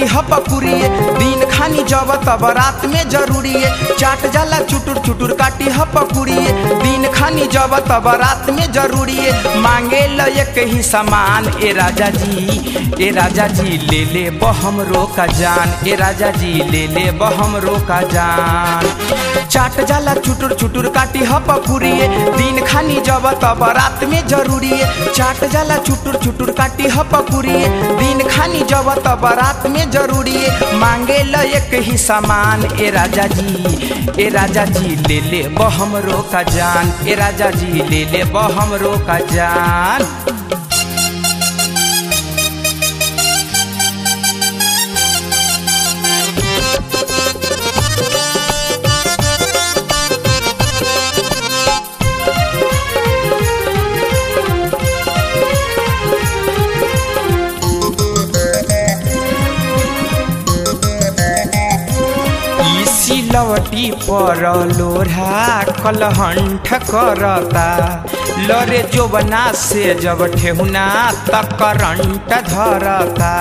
काटी हपकुरिए दिन खानी जब तब रात में जरूरी है चाट जाला चुटुर चुटुर काटी हपकुरिए दिन खानी जब तब रात में जरूरी है मांगे ल एक ही सामान ए राजा जी ए राजा जी ले ले बहम रोका जान ए राजा जी ले ले बहम रोका जान चाट जाला चुटुर चुटुर काटी हपकुरिए दिन खानी जब तब रात में जरूरी है चाट जाला चुटुर चुटुर काटी हपकुरिए दिन खानी जब तब रात में जरूरी है मांगे ल एक ही सामान ए राजा जी ए राजा जी ले ले बहम रोका जान ए राजा जी ले ले बहम रोका जान ई सिलवटी पर लोढ़ा कलहंठ करता लरे जोबना से जब ठेहुना तक करंट धरता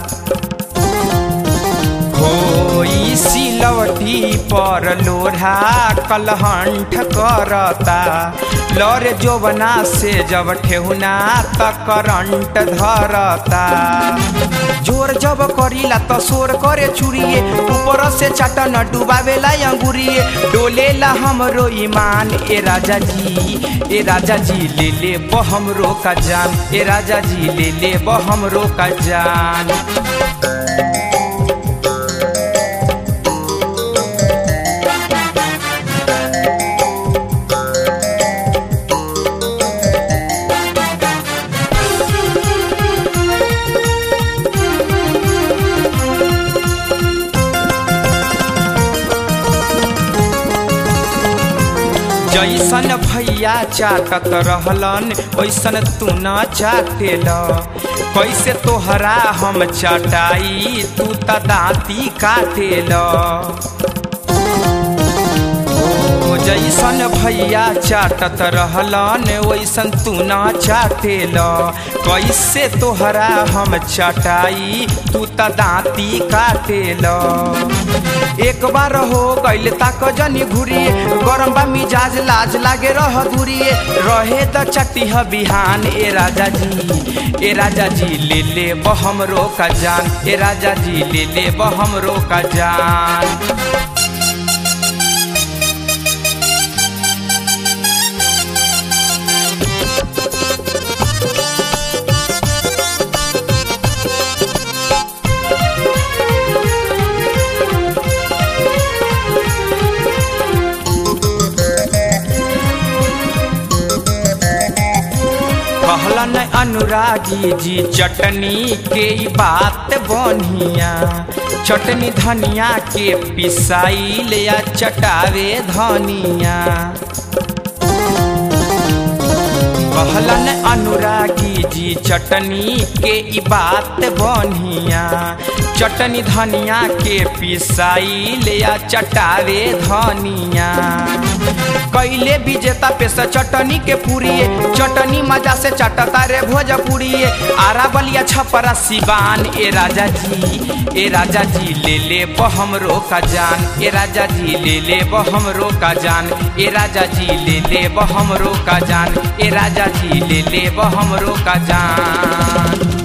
हो ई सिलवटी पर लोढ़ा कलहंठ करता लरे जोबना से जब ठेहुना तक करंट धरता जोर जब करीला त शोर करे चुरिए ऊपर से चाटन डुबावेला अंगुरिए डोलेला हमरो ईमान ए राजा जी ए राजा जी ले ले बहम रोका जान ए राजा जी ले ले बहम रोका जान जैसन भैया चाटत रहलन वैसन तू न चाटेल कैसे तोहरा हम चटाई तू त दाँती काटेल ओ जैसन भैया चाटत रहलन वैसन तू न चाटेल कैसे तोहरा हम चटाई तू त दाँती काटेल एक बार हो गैल ताक जनी घुरिए गरम बा मिजाज लाज लागे रह दूरिए रहे त चटिह बिहान ए राजा जी ए राजा जी ले ले बहम रोका जान ए राजा जी ले ले बहम रोका जान कहलन अनुरागी जी चटनी के ई बात बनिया चटनी धनिया के पिसाई ले या चटावे धनिया कहलन अनुरागी जी चटनी के ई बात बनिया चटनी धनिया के पिसाई ले या चटावे धनिया कैले विजेता पे से चटनी के पूरिए चटनी मजा से चटता रे भोजपुरिए आरा बलिया छपरा सिवान ए राजा जी ए राजा जी ले ले बहम रोका जान ए राजा जी ले ले बहम रोका जान ए राजा जी ले ले बहम रोका जान ए राजा जी ले ले बहम रोका जान